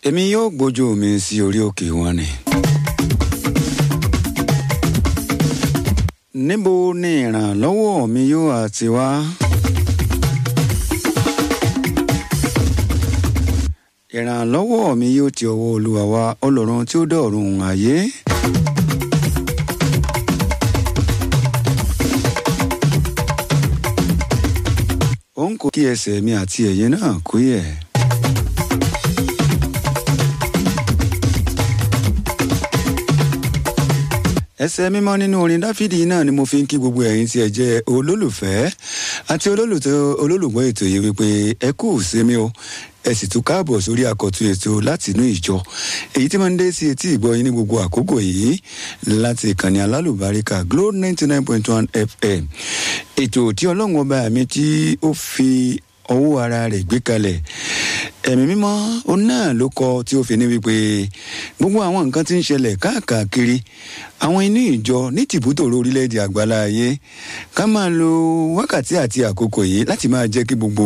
èmi yóò gbójú mi sí orí òkè wọn ni. níbo ni ìrànlọ́wọ́ mi yóò àti wá. ìrànlọ́wọ́ mi yóò ti ọwọ́ olúwa wá ọlọ́run tí ó dọ̀run ayé. òun kò kí ẹsẹ̀ mi àti ẹ̀yìn náà kú yẹ̀. ẹsẹ̀ mímọ́ nínú orin dáfídì náà ni mo fi ń kí gbogbo ẹ̀yin tí ẹ jẹ́ olólùfẹ́ àti olólùgbọ́ ètò yìí wípé ẹ kú sinmi o ẹ sì tún káàbọ̀ sórí àkọ́tún ètò láti inú ìjọ èyí tí máa ń dé sí etí ìgbọ́ yín ní gbogbo àkókò yìí láti ìkànnì alálùbáríkà glo ninety nine point one fm ètò tí ọlọ́run ọba mi tí ó fi ọwọ́ ara rẹ̀ gbé kalẹ̀ ẹ̀mí mímọ́ òun náà ló kọ tí ó fi ní wípé gbogbo àwọn nǹkan tí ń ṣẹlẹ̀ káàkiri àwọn inú ìjọ ní tìbútòrò orílẹ̀-èdè àgbálá ayé ká máa lo wákàtí àti àkókò yìí láti máa jẹ́ kí gbogbo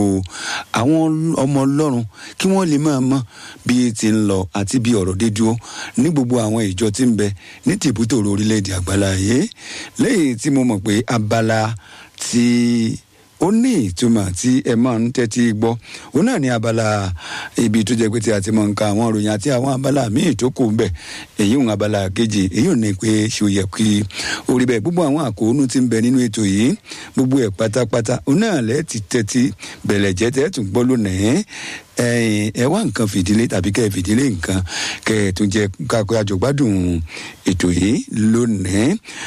àwọn ọmọ ọlọ́run kí wọ́n lè máa mọ bí ti ń lọ àti bí ọ̀rọ̀ dé dúró ní gbogbo àwọn ìjọ tí ń bẹ ní tìbútòrò orílẹ̀-èdè àgbálá ayé lẹ́yìn tí mo mọ̀ pé abala ti ó ní ìtumọ̀ tí ẹ máa ń tẹ́tí gbọ́ òun náà ní abala ibi tó jẹ́ pé tí a ti máa ń ka àwọn ìròyìn àti àwọn abala míì tó kù bẹ̀ èyí ń abala kejì èyí ò ní pé ṣò yẹ kí orí bẹ́ẹ̀ gbogbo àwọn àkóónú tí ń bẹ nínú ètò yìí gbogbo ẹ̀ pátápátá òun náà lẹ́ẹ̀ ti tẹ́tí bẹ̀lẹ̀ jẹ́ tẹ́ tún gbọ́ lónìí ẹ wá nǹkan fìdílé tàbí kẹ́ ẹ fìdílé nǹkan kẹ́ ẹ tún jẹ́ kakọ́ àjọgbádùn ètò yìí lónìí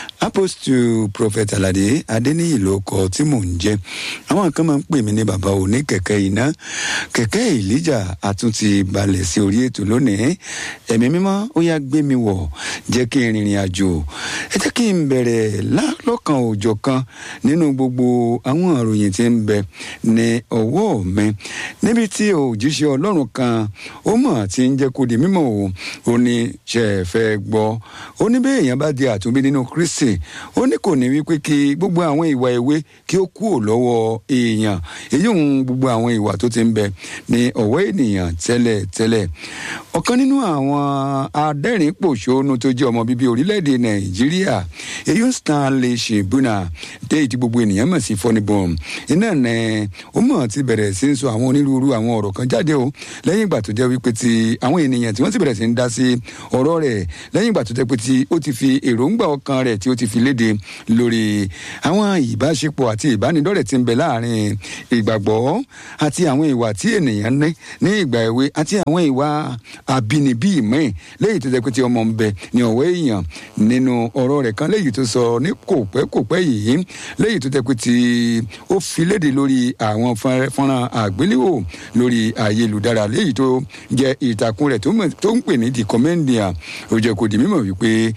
apostle prophet alade adeniyi ló kọ tí mò ń jẹ́ àwọn kan máa ń pè mí ní bàbá òní kẹ̀kẹ́ iná kẹ̀kẹ́ ìlíjà àtúntì balẹ̀ sí orí ètò lónìí ẹ̀mí mímọ́ ó yá gbé mi wọ̀ jẹ́ kí n rìnrìn àjò ẹ jẹ́ kí n bẹ̀rẹ̀ lọ́kàn òòjọ́ kan nínú gbogbo àwọn àròyìn tí ń bẹ ní ọwọ́ mi níbi tí òjíṣẹ́ ọlọ́run kan ó mọ̀ tí ń jẹ́ kó di mímọ̀ o ó ní ṣe é fẹ́ gbọ́ ó ní bí èèyàn bá di àtúnbí nínú kristi ó ní kò ní wípé kí gbogbo àwọn ìwà ìwé kí ó kúrò lọ́wọ́ èèyàn èyí òun gbogbo àwọn ìwà tó ti ń bẹ ní ọ̀wọ́ ènìyàn tẹ́lẹ̀ tẹ́lẹ̀ ọ̀kan nínú àwọn adẹ́rìn-pòṣónú tó jẹ́ ọmọ bíbí orílẹ̀-èdè nàìjíríà èyí ń stanley shibuna dé ìdí gbogbo ènìyàn mọ̀ sí fọ́nibọ̀n iná ní ó mọ̀ ti bẹ̀rẹ̀ sí ń sọ àwọn onírúurú àwọn ọ̀rọ̀ kan jáde o lẹ́yìn ìgbà tó jẹ́ wípé ti àwọn ènìyàn tí wọ́n ti bẹ̀rẹ̀ sí ń dá sí ọ̀rọ̀ rẹ̀ lẹ́yìn ìgbà tó jẹ́ pé tí ó ti fi èròǹgbà ọkàn rẹ̀ tí ó ti fi léde lórí àwọn ìbáṣepọ̀ àti ìbánidọ́rẹ̀ tí ń bẹ láàrin ìgbàgbọ́ àti àwọn ìwà tí ènìyàn ní ní ìgbà èwe àti àwọn ìwà àbínibí ìmọ̀ lẹ́yìn tó jẹ́ pé tí ọmọ ń bẹ ní ọ̀wọ́ èèyàn nínú ọ̀rọ̀ rẹ̀ kan lẹ́yìn tó sọ ní kòpẹ́kòpẹ́ yìí lẹ́yìn tó jẹ́ pé tí ó fi léde lórí àwọn fọ́nrán àgbéléwò lórí ayélujára léyìí tó jẹ́ ìtàkùn rẹ̀ tó ń pè ní the commendia ó jẹ́ kó di mímọ̀ wípé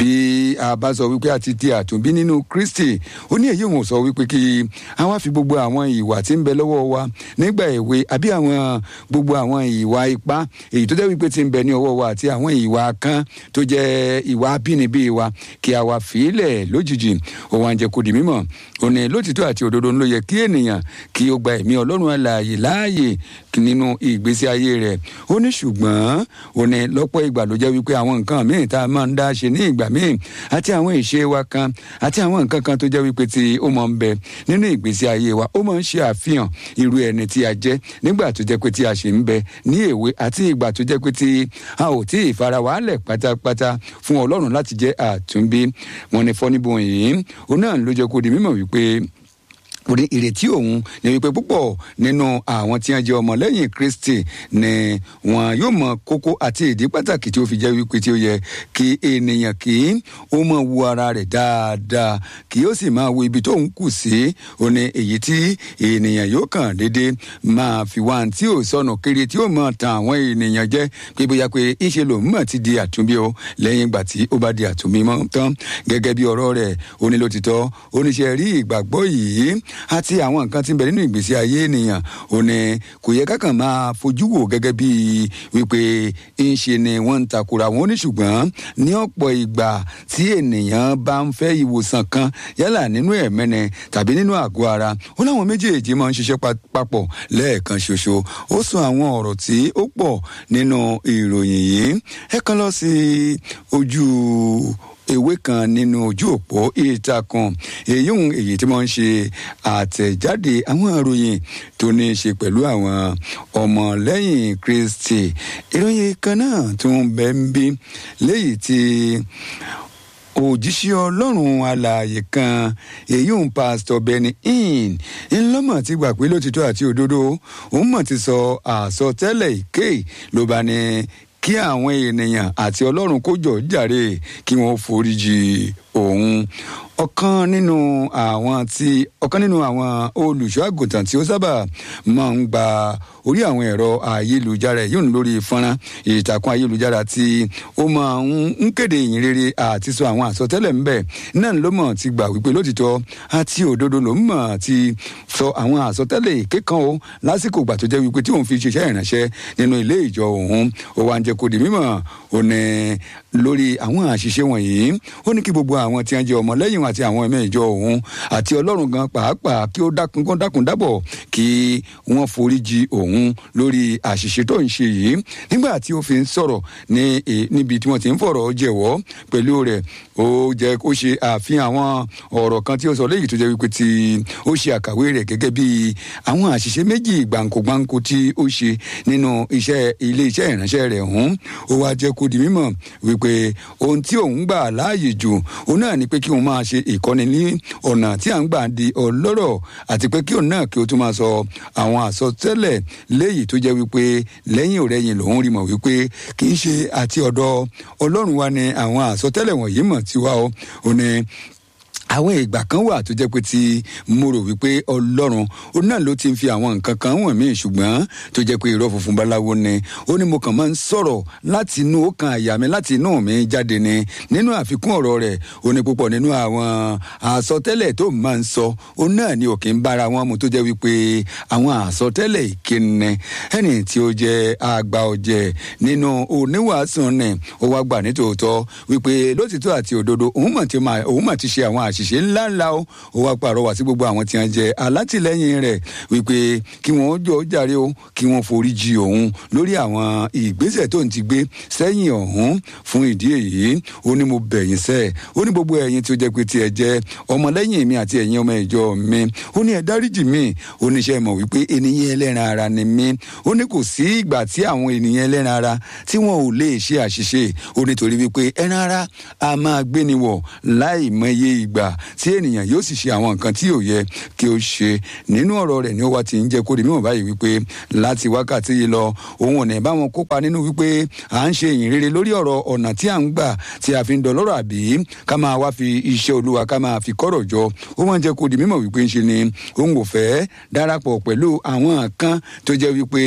bí a bá sọ wípé a ti di àtúnbí nínú kristi ó ní èyí òun sọ wípé kí a wá fi gbogbo àwọn ìwà tí ń bẹ lọ́wọ́ wa nígbà èwe àbí àwọn gbogbo àwọn ìwà ipá èyí tó jẹ́ wípé ti ń bẹ ní ọwọ́ wa àti àwọn ìwà kan tó jẹ́ ìwà abínibí wa kí a wá fìílẹ̀ lójijì ó wá ń jẹ́ kó di mímọ̀ ó ní lótìtọ́ àti òdodo ló yẹ kí ènìyàn kí ó gba ẹ̀mí ọlọ́run alààyè láàyè nínú ìgbésí ayé rẹ̀ ó ní ṣùgbọ́n ó ní lọ́pọ̀ ìgbà ló jẹ́ wípé àwọn nǹkan míì tá a máa ń dá ṣe ní ìgbà míì àti àwọn ìṣe wa kan àti àwọn nǹkan kan tó jẹ́ wípé tí ó máa ń bẹ nínú ìgbésí ayé wa ó máa ń ṣe àfihàn irú ẹni tí a jẹ́ nígbà tó jẹ́ pé tí a ṣì ń bẹ ní èwe àti ìgbà tó jẹ́ pé tí a ò tí ì fara wàhálẹ̀ pátápátá fún ọlọ́run láti jẹ́ àtúnbí wọn ni fọ́níbọn yìí ó náà ló jẹ́ kó di mímọ̀ wípé orí ìrètí òun ni wípé púpọ̀ nínú àwọn tí wọ́n jẹ́ ọmọlẹ́yìn kristi ni wọn yóò mọ kókó àti ìdí pàtàkì tí ó fi jẹ́ wípé tí ó yẹ kí ènìyàn kí ó mọ wo ara rẹ̀ dáadáa kí ó sì máa wo ibi tó ń kù sí ó ní èyí tí ènìyàn yóò kàn déédé máa fi wá tí ò sọnù kiri tí ó mọ tan àwọn ènìyàn jẹ́ pé bóyá pé ìṣe lòun mọ̀ ti di àtúnbí o lẹ́yìn ìgbà tí ó bá di àtúnbí mọ́ tán gẹ́gẹ́ bí ọ̀rọ̀ rẹ̀ ó ní lótìtọ́ oníṣẹ́ rí ìgbàgbọ́ yìí àti àwọn nǹkan tí ń bẹ nínú ìgbésí ayé ènìyàn ò ní kò yẹ kákan máa fojú wò gẹ́gẹ́ bí wípé ń ṣe ni wọ́n ń takora wọn ní ṣùgbọ́n ní ọ̀pọ̀ ìgbà tí ènìyàn bá ń fẹ́ ìwòsàn kan yálà nínú ẹ̀mẹ́ni tàbí nínú àgọ́ ara ó láwọn méjèèjì máa ń ṣiṣẹ́ papọ̀ lẹ́ẹ̀kan ṣoṣo ó sọ àwọn ọ̀rọ̀ tí ó pọ̀ nínú ìròyìn yìí ẹ kàn lọ sí ojú ewé kan nínú ojú òpó ìtàkùn èyí òun èyí tí wọ́n ń ṣe àtẹ̀jáde àwọn ìròyìn tó ní í ṣe pẹ̀lú àwọn ọmọlẹ́yìn kristi ìròyìn kan náà tó ń bẹ ń bí léyìí tí òjíṣẹ́ ọlọ́run alààyè kan èyí ń pásítọ̀ benny hinn ńlọ́mọ̀ ti gbà pé lótìtọ́ àti òdodo òun mọ̀ ti sọ àsọtẹ́lẹ̀ ìké ló bá ní kí àwọn ènìyàn àti ọlọ́run kó jọ jàre kí wọ́n foríjì òun ọ̀kan nínú àwọn tí ọ̀kan nínú àwọn olùṣọ́ àgùntàn tí ó sábà máa ń gba orí àwọn ẹ̀rọ ayélujára yìí lórí fọ́nrán ìtàkùn ayélujára tí ó máa ń kéde ìyìn rere àti sọ àwọn àsọtẹ́lẹ̀ ńbẹ̀ náà ló mọ̀ ti gbà wípé lótìtọ́ àti òdodo ló mọ̀ ti sọ àwọn àsọtẹ́lẹ̀ kékan o lásìkò ìgbà tó jẹ́ wípé tí òun fi ṣiṣẹ́ ìránṣẹ́ nínú ilé ìjọ òun ó wá ń jẹ́ kó di mímọ̀ ó ní lórí àwọn àṣìṣe wọ̀nyí ó ní kí gbogbo àwọn tí wọ́n jẹ́ ọmọlẹ́yìn àti àwọn ẹ̀mẹ́ ìjọ òun àti ọlọ́run gan pàápàá kí ó dákun kó dákun dábọ̀ kí wọ́n foríjì òun lórí àṣìṣe tó ń ṣe yìí nígbà tí ó fi ń sọ̀rọ̀ ní níbi tí wọ́n ti ń fọ̀rọ̀ jẹ̀wọ́ pẹ̀lú rẹ̀ ó jẹ́ kó ṣe àfihàn àwọn ọ̀rọ̀ kan tí ó sọ léyìí tó jẹ́ wípé tí ó ṣe àkàwé rẹ̀ gẹ́gẹ́ bí àwọn àṣìṣe méjì gbàǹkógbàǹkó tí ó ṣe nínú iṣẹ́ ilé iṣẹ́ ìránṣẹ́ rẹ̀ ọ̀hún ó wá jẹ́ kó di mímọ̀ wípé ohun tí òun gbà láàyè jù òun náà ni pé kí òun máa ṣe ìkọ́ni ní ọ̀nà tí à ń gbà di ọlọ́rọ̀ àti pé kí òun náà kí ó tún máa sọ àwọn àsọtẹ́lẹ̀ léyìí tó jẹ́ wípé lẹ́yìn òrẹ́yìn lòun rí mọ̀ wípé kì í ṣe àti ọ̀dọ̀ ọlọ́run wa ni àwọn àsọtẹ́lẹ̀ wọ̀nyí mọ̀ tiwa o ò ní àwọn ìgbà kan wà tó jẹ́ pé tí mo rò wípé ọlọ́run ó náà ló ti ń fi àwọn nǹkan kan wọ̀n mí ṣùgbọ́n tó jẹ́ pé irọ́ funfun báláwo ni ó ní mo kàn máa ń sọ̀rọ̀ láti inú ọkàn àyà mi láti inú mi jáde ni nínú àfikún ọ̀rọ̀ rẹ̀ ó ní púpọ̀ nínú àwọn àsọtẹ́lẹ̀ tó máa ń sọ ó náà ní òkè ń bára wọn mu tó jẹ́ wípé àwọn àsọtẹ́lẹ̀ ìkíni ẹni tí ó jẹ́ àgbà ọ̀jẹ̀ nínú oníwàásù ni ó wá gbà nítòótọ́ wípé lótìtọ́ àti òdodo òun mà ti ṣe àwọn àṣ àṣìṣe ńlá ńlá o ó wá pàrọwà sí gbogbo àwọn tí wọn jẹ alátìlẹyìn rẹ wípé kí wọn jọ jàre o kí wọn forí jì òun lórí àwọn ìgbésẹ̀ tó ń ti gbé sẹ́yìn ọ̀hún fún ìdí èyí ó ní mo bẹ̀yìn sẹ́ ó ní gbogbo ẹ̀yin tí ó jẹ́ pé tí ẹ jẹ́ ọmọlẹ́yìn mi àti ẹ̀yin ọmọ ìjọ mi ó ní ẹ dáríjì mi ó ní ṣe mọ̀ wípé ènìyàn ẹlẹ́ran ara ni mí ó ní kò sí ìgbà tí àwọn ènìyàn ẹlẹ́ran ara tí wọn ò lè ṣe àṣìṣe ó nítorí wípé ẹran ara a máa gbéni wọ̀ láì mọye ìgbà tí ènìyàn yóò sì ṣe àwọn nǹkan tí yóò yẹ kí ó ṣe nínú ọ̀rọ̀ rẹ̀ ni ó wá ti ń jẹ́ kó di mímọ̀ báyìí wípé láti wákàtí yìí lọ òun ò ní bá wọn kópa nínú wípé à ń ṣe ìyìn rere lórí ọ̀rọ̀ ọ̀nà tí à ń gbà tí a fi ń dọlọ́rọ̀ àbí ká máa wá fi iṣẹ́ olúwa ká máa fi kọ́rọ̀ jọ ó máa ń jẹ́ kó di mímọ̀ wípé ń ṣe ni òun ò fẹ́ darapọ̀ pẹ̀lú àwọn kan tó jẹ́ wípé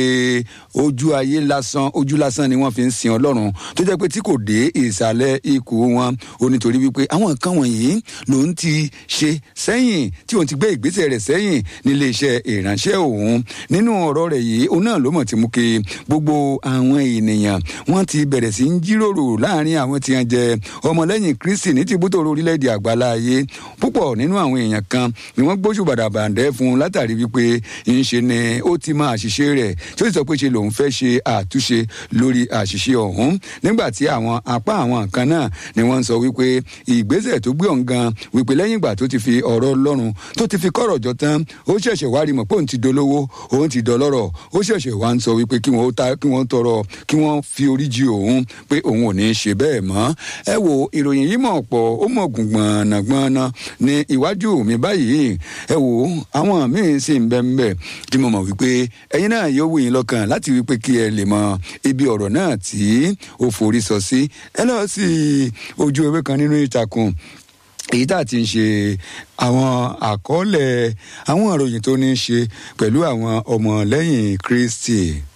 ojú ayé lásán ojú lásán ni wọ́n fi ń sin ọlọ́run tó jẹ́ pé tí kò dé ìsàlẹ̀ ikùn wọn ó nítorí wípé àwọn kan wọ̀nyí ló ń ti ṣe sẹ́yìn tí òun ti gbé ìgbésẹ̀ rẹ̀ sẹ́yìn nílé iṣẹ́ ìránṣẹ́ òun nínú ọ̀rọ̀ rẹ̀ yìí òun náà ló mọ̀ tí mú kí gbogbo àwọn ènìyàn wọ́n ti bẹ̀rẹ̀ sí ń jíròrò láàrin àwọn tí wọ́n jẹ́ ọmọlẹ́yìn kristi ní tìbútò orílẹ̀-èdè àgbáláyé púpọ̀ nínú àwọn èèyàn kan ni wọ́n gbóṣù bàdàbàǹdẹ́ fún un látàrí wípé ń ṣe ni ó ti máa àṣìṣe rẹ̀ tí ó sì sọ pé ṣe lòun fẹ́ ṣe àtúnṣe lórí àṣìṣe ọ̀hún nígbà tí àwọn apá àwọn kan náà ni wọ́n ń sọ wípé ìgbésẹ̀ tó gbé ọ̀ǹgan wípé lẹ́yìn ìgbà tó ti fi ọ̀rọ̀ ọlọ́run tó ti fi kọ́rọ̀ jọ tán ó ṣẹ̀ṣẹ̀ wá rí mọ̀ pé òun ti dolówó òun ti dọlọ́rọ̀ ó ṣẹ̀ṣẹ̀ wá ń sọ wípé kí wọ́n ta kí wọ́n tọrọ kí wọ́n fi orí jì òun pé òun ò ní í ṣe bẹ́ẹ̀ mọ́ ẹ wo ìròyìn yìí mọ̀ pọ̀ ó mọ̀ gùn gbọ̀nàgbọ̀nà ní iwájú mi báyìí ẹ wo àwọn míín sì ń bẹ́ ń bẹ́ tí mo mọ̀ wípé ẹ̀yin náà yóò wù yín lọ́kàn láti wípé kí ẹ lè mọ ibi ọ̀rọ̀ náà tí ó forí sọ sí ẹ lọ sí ojú ewé kan nínú ìtàkùn èyí tá a ti ń ṣe àwọn àkọọ́lẹ̀ àwọn ìròyìn tó ní í ṣe pẹ̀lú àwọn ọmọlẹ́yìn kristi.